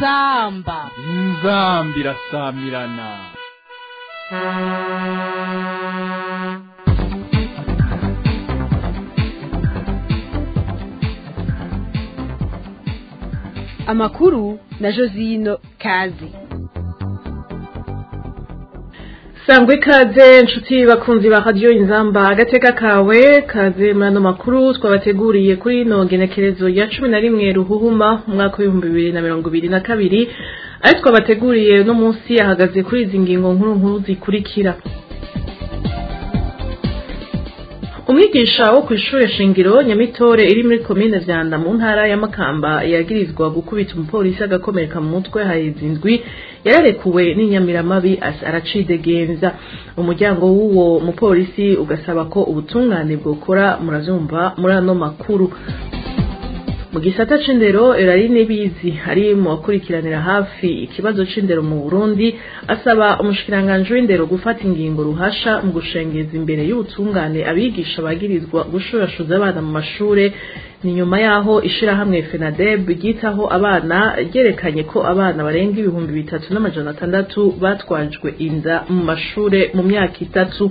inzamba inzambi irasamirana amakuru na josino kazi sangwa ikaze inshuti bakunzi ba radiyo inzamba agateka kawe kaze muri ano makuru twabateguriye kuri ino genekerezo ya cumi na rimwe ruhuhuma umwaka w'ibihumbi bibiri na mirongo ibiri na kabiri ayo twabateguriye uno munsi ahagaze kuri izi ngingo nkuru nkuru zikurikira umwigisha wo ku ishuri shingiro nyamitore iri muri komine vyanda mu ntara ya makamba yagirizwa gukubita umupolisi agakomereka mu mutwe haheze indwi yararekuwe n'inyamiramabi aracidegenza umuryango w'uwo mupolisi ugasaba ko ubutungane bwokora muravyumva muri ano makuru mu gisata c'indero erari nibizi ari mu bakurikiranira hafi ikibazo c'indero mu Burundi asaba umushikiranganje w'indero gufata ingingo ruhasha mu gushengeza imbere y'ubutungane abigisha bagirizwa gushurashuza abana mu mashure ni nyuma yaho ishirahamwe FENADEB ryitaho abana ryerekanye ko abana barenga ibihumbi bitatu n'amajana atandatu batwajwe inda mu mashure mu myaka itatu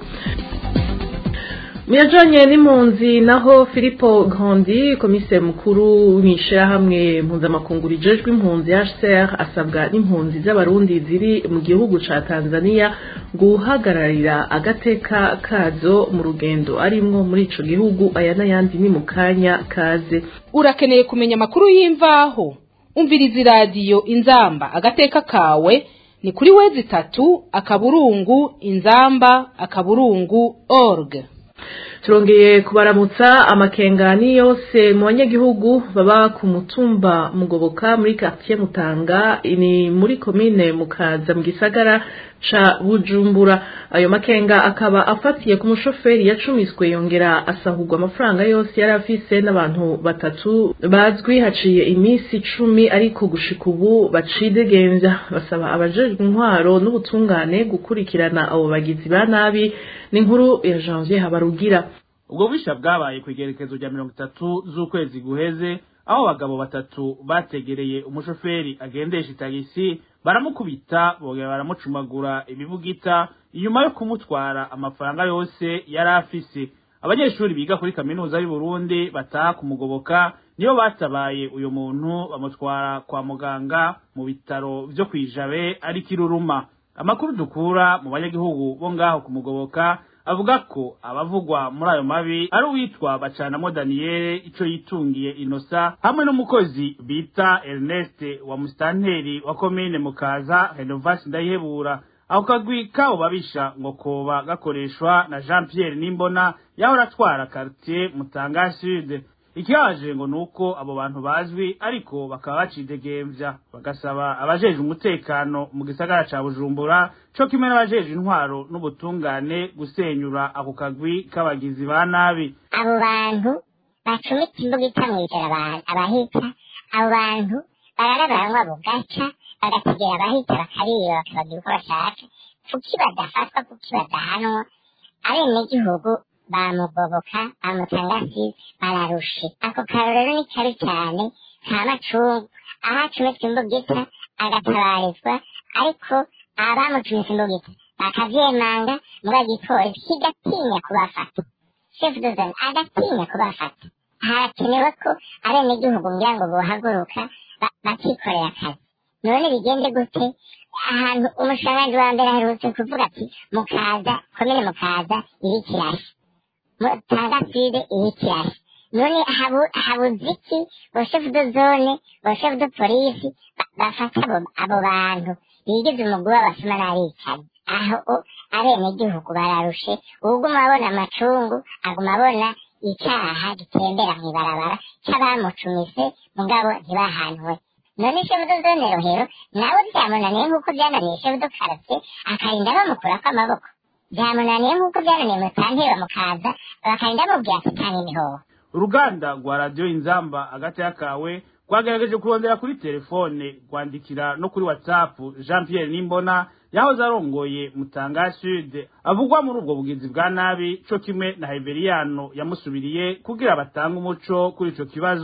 Muyajanye n'impunzi naho Filippo Grandi komiseri mukuru mw'ishirahamwe mpuzamakungu rijejwe impunzi HCR asabwa n'impunzi z'abarundi ziri mu gihugu ca Tanzania guhagararira agateka kazo mu rugendo arimwo muri ico gihugu aya n'ayandi ni mu kanya kaze urakeneye kumenya amakuru y'imvaho umviriza iradiyo inzamba agateka kawe ni kuri wezi itatu akaburungu inzamba akaburungu org turongeye kubaramutsa amakengani yose mu banyagihugu baba ku mutumba mugoboka muri quartier mutanga ni muri komine mukaza mu gisagara ca bujumbura ayo makenga akaba afatiye ku mushoferi yacumiswe yongera asahurwa amafaranga yose yari afise n'abantu batatu bazwi haciye iminsi icumi ariko gushika ubu bacidegenza basaba abajejwe intwaro n'ubutungane gukurikirana abo bagizi ba nabi n'inkuru ya janvier habarugira ubwo bwisha bwabaye ku igerekezo rya mirongo itatu z'ukwezi guheze aho abagabo batatu bategereye umushoferi agendesha itagisi baramukubita bongera baramucumagura ibibugita inyuma yo kumutwara amafaranga yose yari afise abanyeshuri biga kuri kaminuza y'u Burundi bataha kumugoboka nibo batabaye uyu muntu bamutwara kwa muganga mu bitaro vyo kwijabe ari kiruruma amakuru dukura mu banyagihugu bo ngaho kumugoboka avuga ko abavugwa muri ayo mabi ari uwitwa bacanamo daniyeli ico yitungiye inosa hamwe n'umukozi bita ernest wa musitanteri wa komine mukaza renovasi ndayihebura ako kagwi kabo babisha ngo koba gakoreshwa na jean pierre nimbona yahora atwara quartier mutanga sud ikibaje ngo nuko abo bantu bazwi ariko bakaba bacidegemvya bagasaba abajeje umutekano mu gisagara ca bujumbura co kimwe n'abajeje intwaro n'ubutungane gusenyura ako kagwi k'abagizi ba nabi abo bantu bacumitse imbugita mw'ijoro abahita abo bantu barara baranywa bugaca bagategera abahita bakariba bakabagira uko bashaka kuki badafatwa kuki badahanwa abenegihugu bamugoboka bamutangasi bararushe ako karorero ni kabi cyane ka macungu aho acumitse imbugita agatabarizwa ariko abamucumitse imbugita bakavyemanga muri igipolisi kigatinya kubafata chef de zone agatinya kubafata harakenewe ko abenegihugu ngira ngo bohaguruka bakikorera akazi none bigende gute ahantu umusharanji wa mbere aherutse kuvuga ati mukaza komine mukaza iri kirashe mutanga side iri kirashe none habuze iki boshefu de zone boshefu de polisi bafata abo bantu bigize umugwi w'abasuma n'abicanyi aho abenegihugu bararushe uguma abona amacungu aguma abona icaha gitembera mw'ibarabara c'abamucumise mugabo ntibahanwe none shefu de zone rohero nawe vyamunaniye nk'uko vyananiye shefu de karate akarinda bamukurako amaboko vyamunaniye nk'uko vyananiye mutanteri bamukaza bakarinda bamubwira ati tanga imihoho uruganda rwa radiyo inzamba hagati y'akawe rwagerageje kurondera kuri telefone rwandikira no kuri whatsapp jean pierre nimbona yahoze arongoye mutanga sud avugwa muri ubwo bugizi bwa nabi co kimwe na heberiyano yamusubiriye kugira batange umuco kuri ico kibazo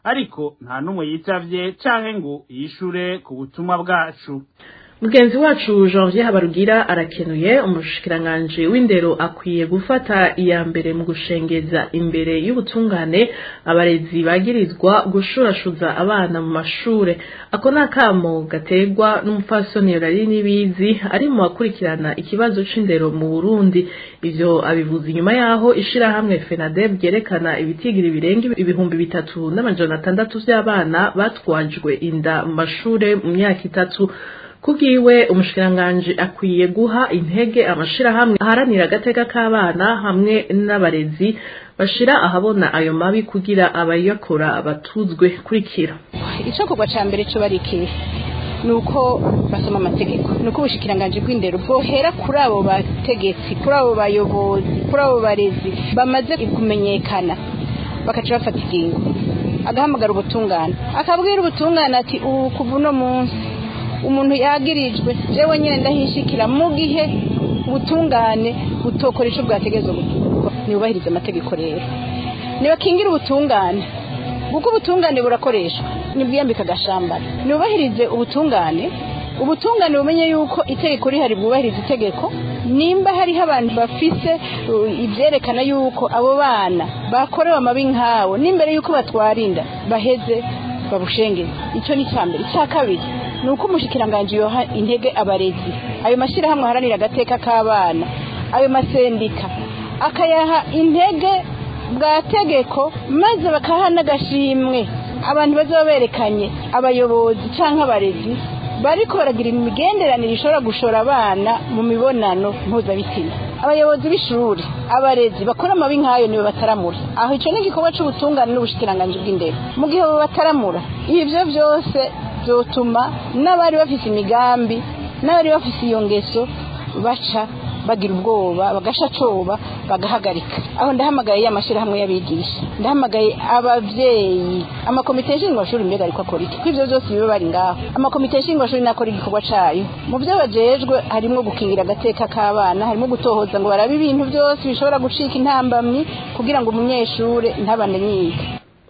ariko nta n'umwe yitavye canke ngo yishure ku butumwa bwacu mugenzi wacu janvier habarugira arakenuye umushikiranganji w'indero akwiye gufata iya mbere mu gushengeza imbere y'ubutungane abarezi bagirizwa gushurashuza abana mu mashure ako ni akamo gaterwa n'umupfasoni rari n'ibizi ari mu bakurikirana ikibazo c'indero mu burundi ivyo abivuze inyuma yaho ishirahamwe fenadeb ryerekana ibitigiri birenga ibihumbi bitatu n'amajana atandatu vy'abana batwajwe inda mu mashure mu myaka itatu kubwiwe umushikiranganji akwiye guha intege amashirahamwe aharanira agateka k'abana hamwe n'abarezi bashira ahabona ayo mabi kugira abayakora batuzwe kurikira icokorwa ca mbere co barikiye nuko basoma amategeko nuko ubushikiranganji bw'indero bwohera kuri abo bategetsi kuri abo bayobozi kuri abo barezi bamaze kumenyekana bakaca bafata ingingo agahamagara ubutungane akabwira ubutungane ati ubu kuva uno munsi umuntu yagirijwe jewe nyine ndahishikira mu gihe ubutungane butokora ico bwategezwa ntibubahirize amategeko rero nibakingira ubutungane kuko ubutungane burakoreshwa nibwiyambika agashambara ntibubahirize ubutungane ubutungane bumenye yuko itegeko rihari bwubahiriza itegeko nimba hariho abantu bafise ivyerekana yuko abo bana bakorewe amabi nk'awo n'imbere yuko batwarinda baheze babushengeze icyo ni icya mbere icya kabiri ni uko umushikiranganji yoha intege abarezi ayo mashyirahamwe aharanira agateka k'abana ayo masendika akayaha intege bwa tegeko maze bakaha n'agashimwe abantu bazaba berekanye abayobozi cyangwa abarezi bariko baragira imigenderanire ishobora gushora abana mu mibonano mpuzabitsina abayobozi b'ishuri abarezi bakora amabi nk'ayo nibo bataramura aho icyo ni igikorwa c'ubutungane n'ubushikiranganji bw'indero mu gihe bo bataramura ivyo vyose vyotuma n'abari bafise imigambi n'abari bafise iyo ngeso baca bagira ubwoba bagasha coba bagahagarika aho ndahamagaye ya mashyirahamwe y'abigisha ndahamagaye abavyeyi amakomite nshingwashuri mbega ariko akora iki kw'ivyo vyose biba bari ngaho amakomite nshingwashuri nakora igikorwa cayo mu vyo bajejwe harimwo gukingira agateka k'abana harimwo gutohoza ngo barabe ibintu vyose bishobora gucika intambamyi kugira ngo umunyeshure ntabane yiga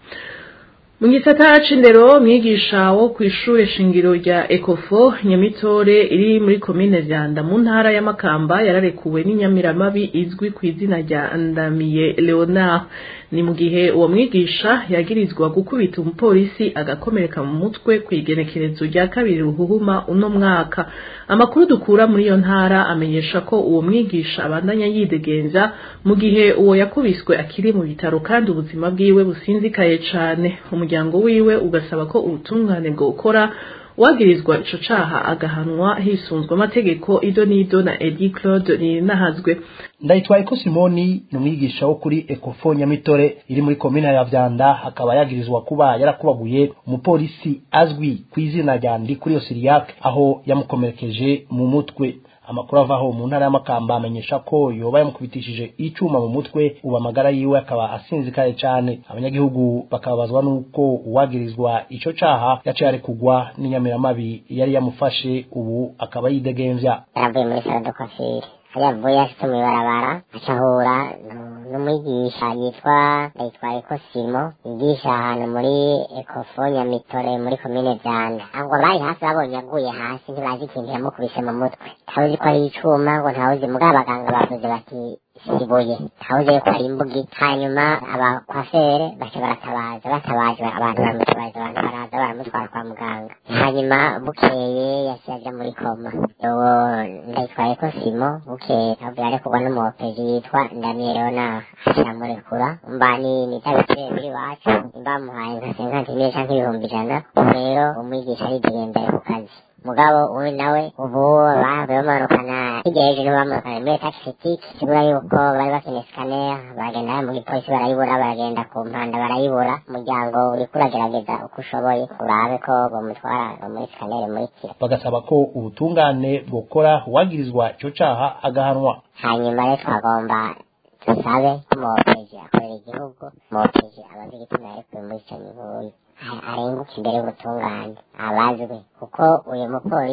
mu gisata c'indero mwigisha wo kw'ishure shingiro rya ekofo nyamitore iri muri komine vyanda mu ntara ya makamba yararekuwe n'inyamiramabi izwi ku izina rya ndamiye leonard ni mu gihe uwo mwigisha yagirizwa gukubita umupolisi agakomereka mu mutwe ku igenekerezo rya kabiri ruhuhuma uno mwaka amakuru dukura muri iyo ntara amenyesha ko uwo mwigisha abandanya yidegenza mu gihe uwo yakubiswe akiri mu bitaro kandi ubuzima bwiwe businzikaye cane umuryango wiwe ugasaba ko ubutungane bwokora uwagirizwa ico caha agahanwa hisunzwe amategeko ido n'ido na edi claude ninahazwe ndayitwaye ko simoni ni umwigisha wo kuri ekofo nyamitore iri muri komine ya vyanda akaba yagirizwa kuba yarakubaguye umupolisi azwi ku izina rya ndi kuri osiriyak aho yamukomerekeje mu mutwe amakuru avaho mu ntara y'amakamba amenyesha ko yoba yamukubitishije icuma mu mutwe ubu amagara yiwe akaba asinzikaye cane abanyagihugu bakababazwa n'uko uwagirizwa ico caha yaciye arekugwa n'inyamiramabi yari yamufashe ubu akaba yidegemvya yaravuye muri salo de coiffure yavuye ashitse mw'ibarabara acahura n'umwigisha yitwa ndayitwaye ko simo yigisha ahantu muri ekofo nyamitore muri komine vyanda ngo bari hafi babonye aguye hasi ntibazi ikintu yamukubise mu mutwe ntawuzi ko ari icuma ngo ntawuzi mugabo abaganga bavuze bati ibuye ntawuzi yuko ari imbugi hanyuma abakwafere baca baratabaza batabaje abantu baramutabaza abantu baraza baramutwara kwa muganga hanyuma bukeye yaciye aja muri koma uwo ndayitwaye ko simo bukeye abwira arekurwa n'umuhopeji yitwa ndamiye leonard acamurekura mba ni nitabitire biri iwacu bamuhaye nka senkantine canke ibihumbi ijana ubu rero umwigisha aridegendeye ku kazi mugabo uyu nawe ubu bavuye bamanukana hirya hejuru bamanukana muri etaje fitike kibura yuko bari bakeneye scanner baragenda mu gipolisi barayibura baragenda ku mpanda barayibura umuryango uriko uragerageza uko ushoboye urabe ko bamutwara muri scanner muri kira bagasaba ko ubutungane bwokora uwagirizwa ico caha agahanwa hanyuma rero twagomba dusabe ko mopeji akorera igihugu mopeji abazi igituma yarekuwe muri ico mibuyi arenguka imbere y'ubutungane abazwe kuko uyu mupolisi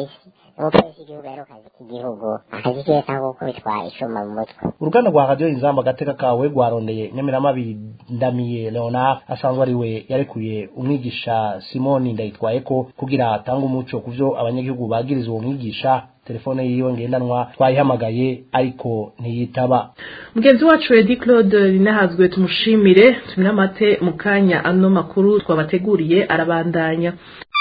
umupolisi w'igihugu yari akazi k'igihugu akazi kiwe cyangwa gukubitwa icuma mu mutwe uruganda rwa radiyo inzamba agateka kawe rwarondeye nyamiramabi ndamiye leonard asanzwe ari we yarekuye umwigisha simoni ndayitwaye ko kugira atange umuco ku byo abanyagihugu bagiriza uwo mwigisha telefone yiwe ngendanwa twayihamagaye ariko ntiyitaba mugenzi wacu edi claude rinahazwe tumushimire tuminamate mu kanya ano makuru twabateguriye arabandanya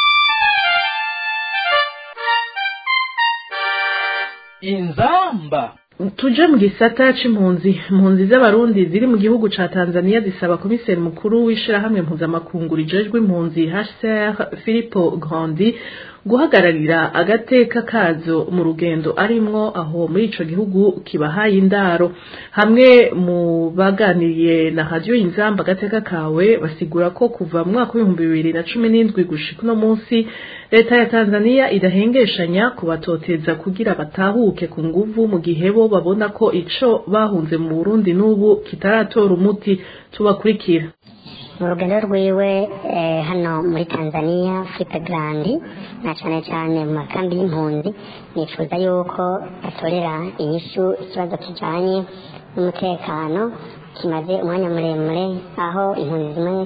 inzamba tuje mu gisata c'impunzi impunzi z'abarundi ziri mu gihugu ca tanzania zisaba komiseri mukuru w'ishirahamwe mpuzamakungu rijejwe impunzi hcr philipo grandi guhagararira agateka kazo mu rugendo arimwo aho muri ico gihugu kibahaye indaro hamwe mu baganiriye na radio inzamba agateka kawe basigura ko kuva mu mwaka w'ibihumbi bibiri na cumi n'indwi gushika uno munsi leta ya tanzania idahengeshanya kubatoteza kugira batahuke ku nguvu mu gihe bo babona ko ico bahunze mu burundi n'ubu kitaratora umuti tubakurikira mu rugendo rwiwe eh, hano muri tanzania filipe grandi na cane cane mu makambi y'impunzi nifuza yuko batorera inyishu ikibazo kijanye n'umutekano kimaze umwanya muremure aho impunzi zimwe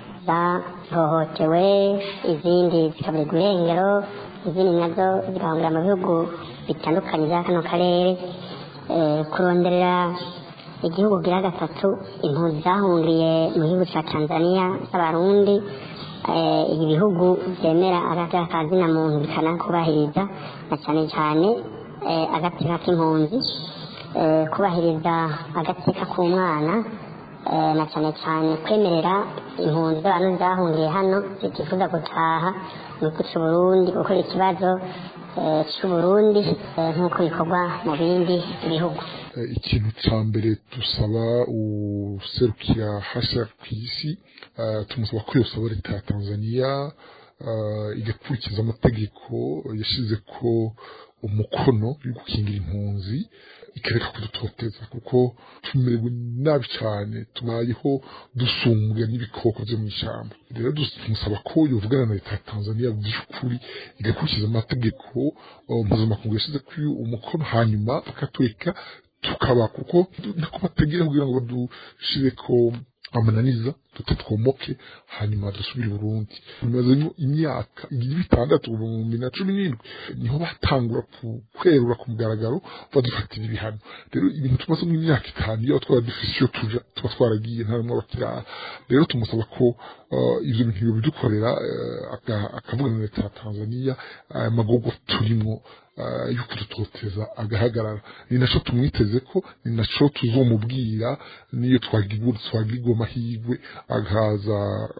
zahohotewe izindi zikaburirwa irengero izindi nazo zigahungira mu bihugu bitandukanye bya kano karere eh, kuronderera igihugu gira gatatu impunzi zahungiye mu gihugu cya tanzania z'abarundi eh, ibi bihugu byemera agateka ka zina muntu bikanakubahiriza na cyane cyane eh, agateka k'impunzi eh, kubahiriza agateka k'umwana eh, na cyane cyane kwemerera impunzi z'abantu zahungiye hano zitifuza gutaha mu gihugu cy'uburundi gukora ikibazo eh, cy'uburundi eh, nk'uko bikorwa mu bindi bihugu ikintu cya mbere dusaba userukira hashya ku isi tumusaba ko yosaba leta ya tanzania igakurikiza amategeko yashyize ko umukono yo gukingira impunzi ikareka kudutoteza kuko tumerewe nabi cyane tubayeho dusumbwa n'ibikoko byo mu ishyamba rero tumusaba ko yovugana na leta ya tanzania by'ukuri igakurikiza amategeko mpuzamakungu yashyize kuri umukono hanyuma bakatureka tukaba kuko nako bategera kugira ngo badushire ko amananiza tutatwomoke hanyuma dusubire i burundi bimaze imyaka bitandatu mu bihumbi na cumi n'indwi niho batangura kwerura ku mugaragaro badufatira ibihano rero ibintu tumaze mu myaka itanu iyo twaba dufise iyo tuja tuba twaragiye nta n'umwe abakiraha rero tumusaba ko ivyo bintu yobidukorera akavugana na leta ya tanzania aya magogo turimwo yo kudutoteza agahagarara ni naco tumwiteze ko ni naco tuzomubwira niyo twagirwa amahirwe agaza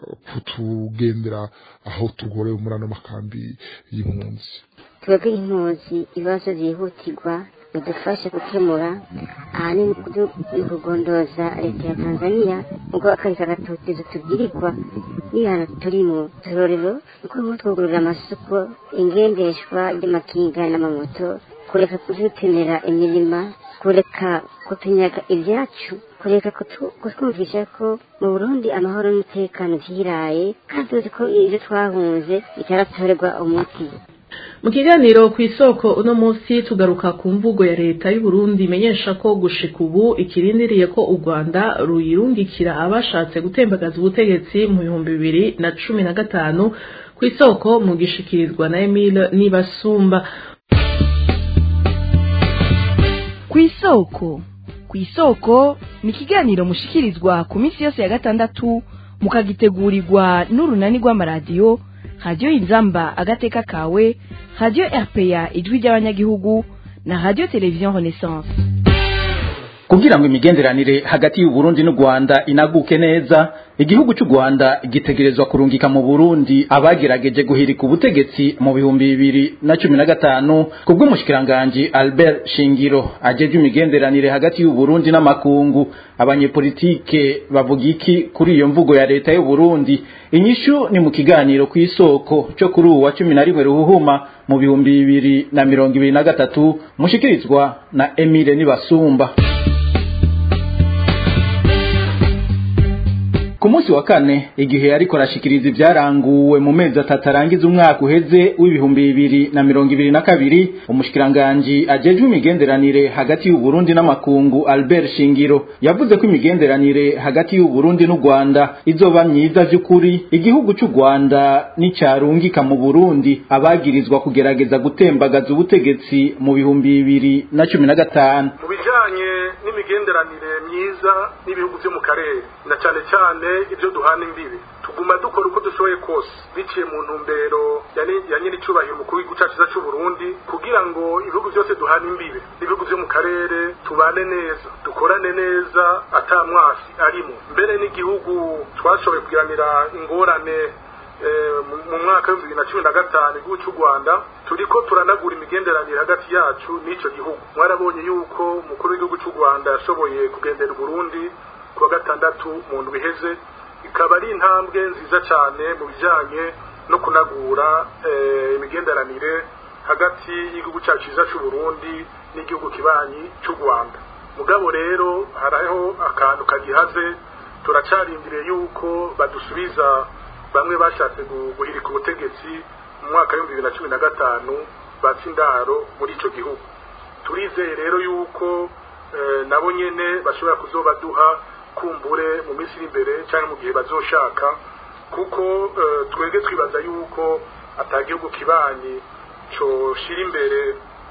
kutugendera aho tugorewe muri ano makambi y'impunzi twebwe impunzi ibibazo byihutirwa bidufashe gukemura ahanini ni kugondoza leta ya tanzania ubwo akareka agatotezo tubwirirwa n'ibihano turimo turorero uko nko twugurura amasoko ingendeshwa ry'amakinga n'amamoto kureka kudutemera imirima kureka kutunyaga ibyacu kureka kutwumvisha ko mu burundi amahoro n'umutekano vyiraye kandi tuzi ko ivyo twahunze bitaratorerwa umuti mu kiganiro ku isoko uno munsi tugaruka ku mvugo ya leta y'u Burundi imenyesha ko gushika ubu ikirindiriye ko u Rwanda ruyirungikira abashatse gutembagaza ubutegetsi mu bihumbi bibiri na cumi na gatanu ku isoko mu gishikirizwa na Emile Nibasumba ku isoko ku isoko ni ikiganiro mushikirizwa ku minsi yose ya gatandatu mukagitegurirwa n'urunani rw'amaradiyo radiyo inzamba agateka kawe radiyo rpa ijwi ry'abanyagihugu na radiyo televiziyo renaissance kugira ngo imigenderanire hagati y'u Burundi n'u Rwanda inaguke neza igihugu cy'u Rwanda gitegerezwa kurungika mu Burundi abagerageje guhirika ubutegetsi mu bihumbi bibiri na cumi na gatanu kubw'umushikiranganji Albert Shingiro ajeje imigenderanire hagati y'u Burundi n'amakungu abanyepolitike bavuga iki kuri iyo mvugo ya leta y'u Burundi inyishu ni mu kiganiro ku isoko cyo kuri ubu wa cumi na rimwe ruhuhuma mu bihumbi bibiri na mirongo ibiri na gatatu mushikirizwa na Emile Nibasumba ku munsi munsi wa kane igihe yariko arashikiriza ivyaranguwe mu mezi atatu arangiza umwaka uheze w'ibihumbi bibiri na mirongo ibiri na kabiri umushikiranganji ajejwe imigenderanire hagati y'u Burundi n'amakungu Albert Shingiro yavuze ko imigenderanire hagati y'u Burundi n'u Rwanda izoba myiza vy'ukuri igihugu cy'u Rwanda n'icarungika mu Burundi abagirizwa kugerageza gutembagaza ubutegetsi mu bihumbi bibiri na cumi na gatanu mu bijanye n'imigenderanire myiza n'ibihugu vyo mu karere na cane cane ibyo duhana imbibi tuguma dukora uko dushoboye kose biciye mu ntumbero ya nyiri icubahiro umukuru w'igihugu cacu ciza c'uburundi kugira ngo ibihugu vyose duhana imbibe n'ibihugu vyo mu karere tubane neza dukorane neza ata mwasi arimo mbere n'igihugu twashoboye kugiranira ingorane mu mwaka w'ibihumbi bibiri na cumi na gatanu igihugu cy'u rwanda turiko turanagura imigenderanire hagati yacu n'ico gihugu mwarabonye yuko umukuru w'igihugu cy'u rwanda yashoboye kugendera uburundi ku wa gatandatu mu ndwi iheze ikaba ari intambwe nziza cyane mu bijanye no kunagura imigenderanire hagati y'igihugu cyacu cyiza c'uburundi n'igihugu kibanyi cy'u rwanda mugabo rero hariho akantu kagihaze turacarindiriye yuko badusubiza bamwe bashatse guhirika ubutegetsi mu mwaka w'ibihumbi bibiri na cumi na gatanu batse indaro muri ico gihugu turizeye rero yuko nabo nyene bashobora kuzobaduha kumbure mu minsi iri imbere cyangwa mu gihe bazoshaka kuko twebwe twibaza yuko atagihugu kibanyi coshira imbere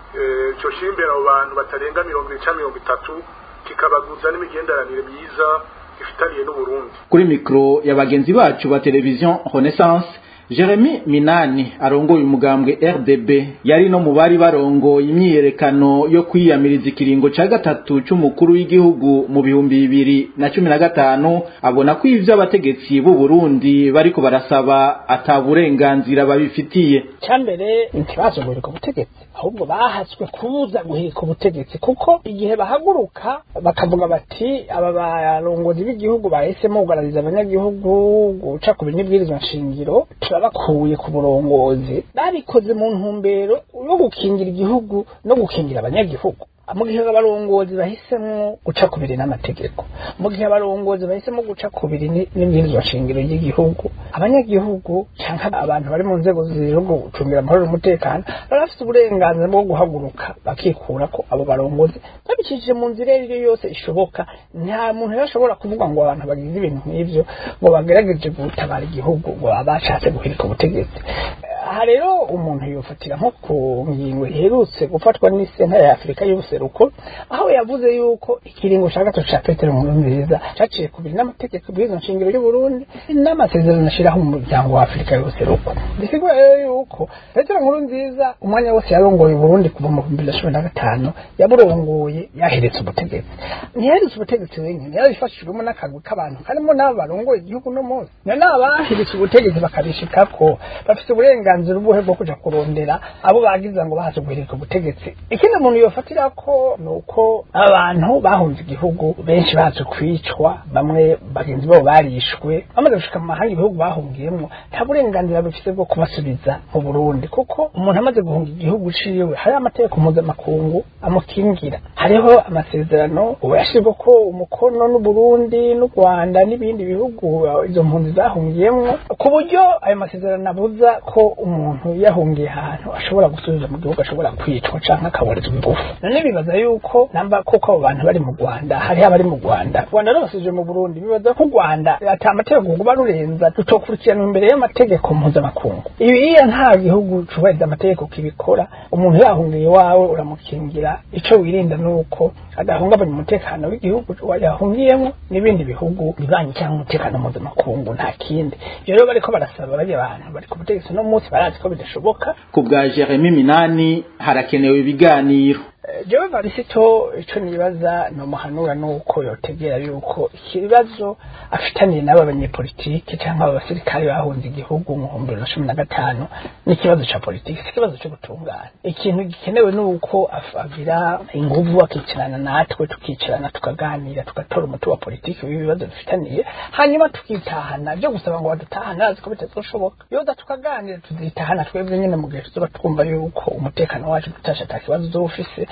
coshira imbere abo bantu batarenga mirongo ibiri canke mirongo itatu kikabaguza n'imigenderanire myiza ifitaniye n'uburundi kuri mikro ya bagenzi bacu ba televiziyo renaissance Jeremy Minani arongoye umugambwe RDB yari no mu bari barongoye imyiyerekano yo kwiyamiriza ikiringo ca gatatu c'umukuru w'igihugu mu bihumbi bibiri na cumi na gatanu abona ko ivyo abategetsi b'u Burundi bariko barasaba ata burenganzira babifitiye cyambere ntibazo guhirika ubutegetsi ahubwo bahatswe kubuza guhirika ubutegetsi kuko igihe bahaguruka bakavuga bati aba barongozi b'igihugu bahisemo kugaragariza abanyagihugu guca ku binibwirizwa nshingiro bakuye ku burongozi babikoze mu ntumbero yo gukingira igihugu no gukingira abanyagihugu mu gihe abarongozi bahisemo guca kubiri n'amategeko mu gihe abarongozi bahisemo guca kubiri n'ibwirizwa shingiro ry'igihugu abanyagihugu cyangwa abantu bari mu nzego zo gucungira amahoro n'umutekano bari bafite uburenganzira bwo guhaguruka bakikura ko abo barongozi babicishije mu nzira iyo yose ishoboka nta muntu yashobora kuvuga ngo abantu bagize ibintu nk'ibyo ngo bagerageje gutabara igihugu ngo bashatse guhirika ubutegetsi aha rero umuntu yofatira nko ku ngingo iherutse gufatwa n'isentare ya afurika y'ubuseruko aho yavuze yuko ikiringo cya gatatu cya petero nkurunziza cyaciye ku biri n'amategeko bw'izo nshingiro y'uburundi n'amasezerano ashyiraho mu muryango wa afurika y'ubuseruko bisigura rero yuko petero nkurunziza umwanya wose yarongoye uburundi kuva mu bihumbi bibiri na cumi na gatanu yaburongoye yaheretse ubutegetsi ntiyaheretse ubutegetsi wenyine yarabifashijwemo n'akagwi k'abantu karimo n'abo barongoye igihugu no munsi none abaheretse ubutegetsi bakabishikako bafite uburenganzira uburenganzira ubuhe bwo kuja kurondera abo bagiza ngo bahaze guhirika ubutegetsi ikindi umuntu yofatira ko ni uko abantu bahunze igihugu benshi baje kwicwa bamwe bagenzi babo barishwe bamaze gushika mu mahanga ibihugu bahungiyemo nta burenganzira bifite bwo kubasubiza mu burundi kuko umuntu amaze guhunga igihugu ciwe hari amategeko mpuzamakungu amukingira hariho amasezerano ubu yashirwa ko umukono n'uburundi n'u rwanda n'ibindi bihugu izo mpunzi zahungiyemwo ku buryo ayo masezerano abuza ko umuntu yahungiye ahantu ashobora gusubiza mu gihugu ashobora kwicwa canke akaburizwa ingufu none bibaza yuko namba koko abo bantu bari mu rwanda hariho abari mu rwanda rwanda rubasubije mu burundi bibaza ko u rwanda ata amategeko kuba rurenza rutokurikirana imbere y'amategeko mpuzamakungu ibiya nta gihugu cubahiriza amategeko kibikora umuntu yahungiye iwawe uramukingira ico wirinda nuko adahungabanya umutekano w'igihugu yahungiyemo n'ibindi bihugu bibanyi cyangwa umutekano mpuzamakungu nta kindi ivyo rero bariko barasaba bariya bantu bari ku butegetsi no munsi barazi ko bidashoboka ku bwa Jeremy Minani harakenewe ibiganiro jewe varisito ico nibaza nomuhanura nuko yotegera yuko ikibazo afitaniye n'aba banyepolitike canke aba basirikare bahunze igihugu mu bihumbi bibiri na cumi na gatanu n'ikibazo ca politiki si ikibazo co gutungana ikintu gikenewe nuko agira inguvu akicarana natwe tukicarana tukaganira tugatora umuti wa politiki w'ibibazo bifitaniye hanyuma tukitahana vyo gusaba ngo badutahane azi ko bitazoshoboka yoza tukaganira tuzitahana twebwe nyene mu gihe tuzoba twumva yuko umutekano wacu tutasha ata kibazo uzoba ufise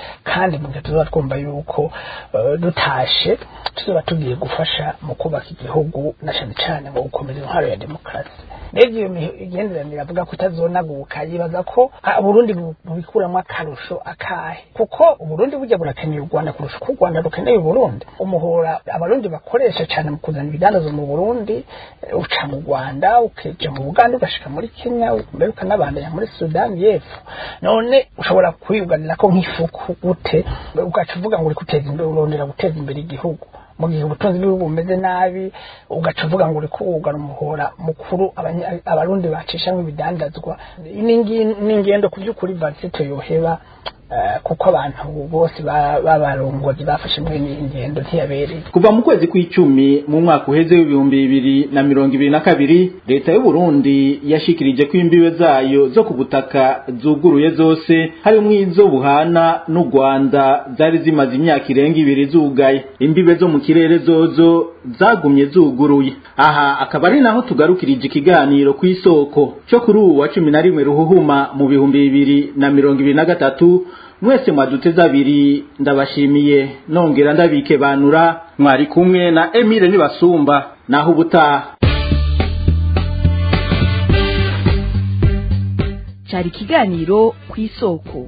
kandi mu gihe tuzaba twumva yuko eh, dutashe tuzaba tugiye gufasha mu kubaka igihugu na cyane cyane mu gukomeza intwaro ya demokarasi rero iyo migenderanire avuga ko itazonaguka yibaza ko ah, uburundi bu- bubikuramo akarusho akahe kuko uburundi burya burakeneye u rwanda kurusha uko u rwanda rukeneye uburundi umuhora abarundi bakoresha cyane mu kuzana ibidandazo mu burundi eh, uca mu rwanda ukeja mu buganda ugashika muri kenya mbere ukanabandanya muri sudani y'epfo none ushobora kwiyuganira ko nk'ifuku gute ugaca uvuga ngo uri guteza imbere urondera guteza imbere igihugu mu gihe ubutunzi bw'ibihugu bumeze nabi ugaca uvuga ngo uri kuwugana umuhora mukuru abanya- abarundi bacishamwo ibidandazwa ni ingi- ni ingendo ku by'ukuri varisito yoheba eh, kuko abantu bose ba- b'abarongozi bafashe muri iyi ngendo ntiyabereye kuva mu kwezi kw'icumi mu mwaka uheze w'ibihumbi bibiri na mirongo ibiri na kabiri leta y'u Burundi yashikirije ko imbibe zayo zo ku butaka zuguruye zose harimwo izo buhana n'u Rwanda zari zimaze imyaka irenga ibiri zugaye imbibe zo mu kirere zozo zagumye zuguruye aha akaba ari naho tugarukirije ikiganiro ku isoko cyo kuri ubu wa cumi na rimwe ruhuhuma mu bihumbi bibiri na mirongo ibiri na gatatu mwese mwaduteze abiri ndabashimiye nongera ndabike banura mwari kumwe na Emile Nibasumba naho ubutaha cyari ikiganiro ku isoko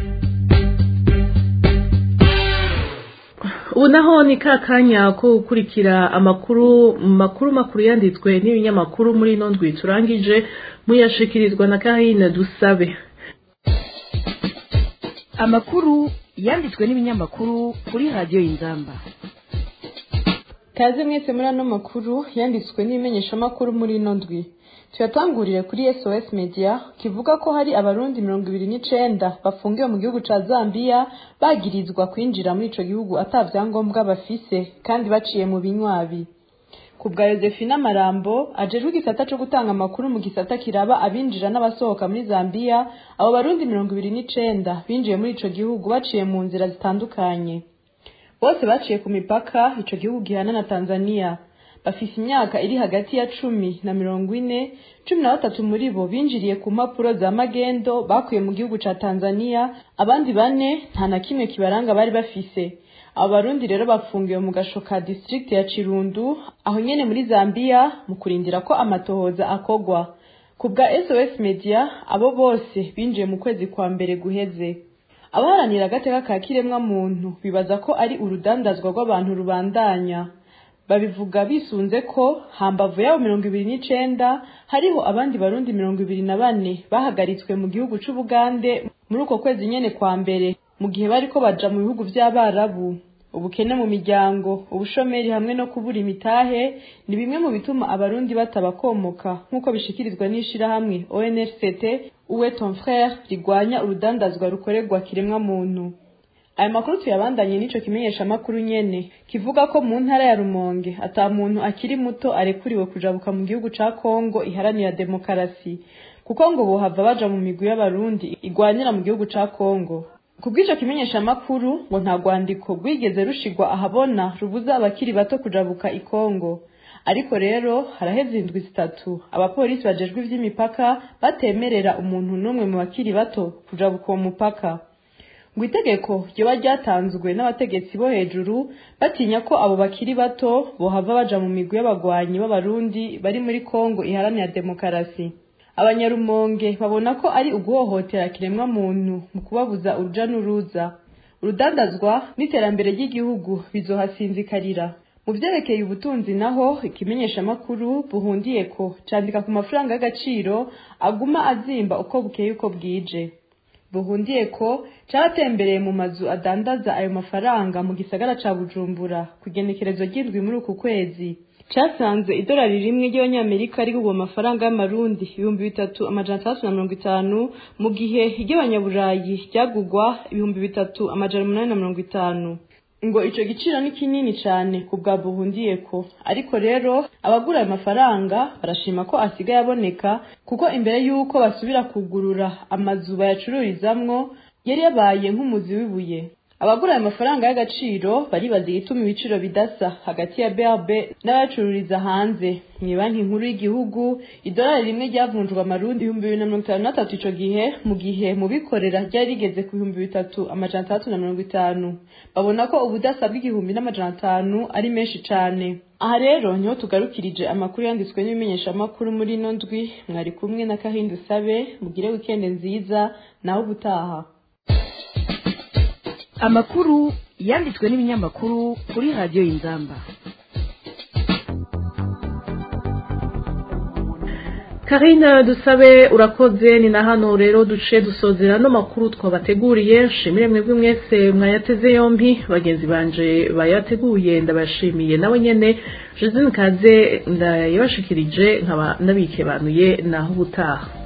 ubu naho ni ka kanya ko gukurikira amakuru makuru makuru yanditswe n'ibinyamakuru muri ino ndwi turangije muyashikirizwa na kahina dusabe amakuru yanditswe n'ibinyamakuru kuri radiyo y'inzamba kaze mwese muri ano makuru yanditswe n'ibimenyeshamakuru muri ino ndwi tuyatangurire kuri sos media kivuga ko hari abarundi mirongo ibiri n'icenda bafungiwe mu gihugu ca zambia bagirizwa kwinjira muri ico gihugu ata vyangombwa bafise kandi baciye mu binywabi ku bwa Josephine Marambo ajejwe igisata co gutanga amakuru mu gisata kiraba abinjira n'abasohoka muri Zambia abo barundi mirongo ibiri n'icenda binjiye muri ico gihugu baciye mu nzira zitandukanye bose baciye ku mipaka ico gihugu gihana na Tanzania bafise imyaka iri hagati ya cumi na mirongo ine cumi na batatu muri bo binjiriye ku mpapuro za magendo bakuye mu gihugu ca Tanzania abandi bane nta na kimwe kibaranga bari bafise abo barundi rero bafungiwe mu gasho ka district ya Chirundu aho nyene muri Zambia mu kurindira ko amatohoza akogwa ku bwa SOS Media abo bose binjiye mu kwezi kwa mbere guheze abaharanira agateka ka kiremwa muntu bibaza ko ari urudandazwa rw'abantu rubandanya babivuga bisunze ko hambavu yabo mirongo ibiri n'icenda hariho abandi barundi mirongo ibiri na bane bahagaritswe mu gihugu c'ubugande muri uko kwezi nyene kwa mbere mu gihe bariko baja mu bihugu vy'abarabu ubukene mu miryango ubushomeri hamwe no kubura imitahe ni bimwe mu bituma abarundi batabakomoka nk'uko bishikirizwa n'ishirahamwe onrct uwe ton frere rigwanya urudandazwa rukorerwa kiremwa muntu aya makuru tuyabandanye n'ico kimenyesha makuru nyene kivuga ko mu ntara ya rumonge ata muntu akiri muto arekuriwe kujabuka mu gihugu ca kongo iharanira demokarasi kuko ngo bohava baja mu migwi y'abarundi igwanira mu gihugu ca kongo kubw'ico kimenyesha makuru ngo nta rwandiko rwigeze rushigwa ahabona rubuza abakiri bato kujabuka i kongo ariko rero haraheze indwi zitatu abapolisi bajejwe ivy'imipaka batemerera umuntu n'umwe mu bakiri bato kujabuka uwo mupaka ngo itegeko ryoba ryatanzwe n'abategetsi bo hejuru batinya ko abo bakiri bato bohava baja mu migwi y'abagwanyi b'abarundi bari muri kongo iharanira demokarasi abanyarumonge babona ko ari uguhohotera kiremwa muntu mu kubabuza uruja n'uruza urudandazwa n'iterambere ry'igihugu bizohasinzikarira mu vyerekeye ubutunzi naho ikimenyeshamakuru buhundiye ko candika ku mafaranga y'agaciro aguma azimba uko bukeye uko bwije buhundiye ko cyatembereye mu mazu adandaza ayo mafaranga mu gisagara ca bujumbura ku igenekerezo ry'indwi muri uku kwezi casanze idolari rimwe ry'abanyamerika rigurwa amafaranga y'amarundi ibihumbi bitatu amajana atandatu na mirongo itanu mu gihe iry'abanyaburayi ryagurwa ibihumbi bitatu amajana umunani na mirongo itanu ngo ico giciro ni kinini cane ku bwa buhundiyeko ariko rero abagura ayo mafaranga barashima ko asigaye aboneka kuko imbere y'uko basubira kugurura amazu bayacururizamwo yari yabaye nk'umuzi w'ibuye abagura ayo mafaranga y'agaciro baribaza igituma ibiciro bidasa hagati ya BRB n'abacururiza hanze mu banki nkuru y'igihugu idolari rimwe ryavunjwa amarundi ibihumbi bibiri na mirongo itanu na tatu ico gihe mu gihe mu bikorera ryari rigeze ku bihumbi bitatu amajana atandatu na mirongo itanu babona ko ubudasa bw'igihumbi n'amajana atanu ari menshi cane aha rero niho tugarukirije amakuru yanditswe n'ibimenyeshamakuru muri ino ndwi mwari kumwe na kahindi usabe mugire wikende nziza naho ubutaha amakuru yanditswe n'ibinyamakuru kuri radiyo y'inzamba karina dusabe urakoze ni na hano rero duce dusozera no makuru twabateguriye nshimire mwebwe mwese mwayateze yombi bagenzi banje bayateguye ndabashimiye nawe nyene josine kaze ndayabashikirije nkaba nabikebanuye naho ubutaha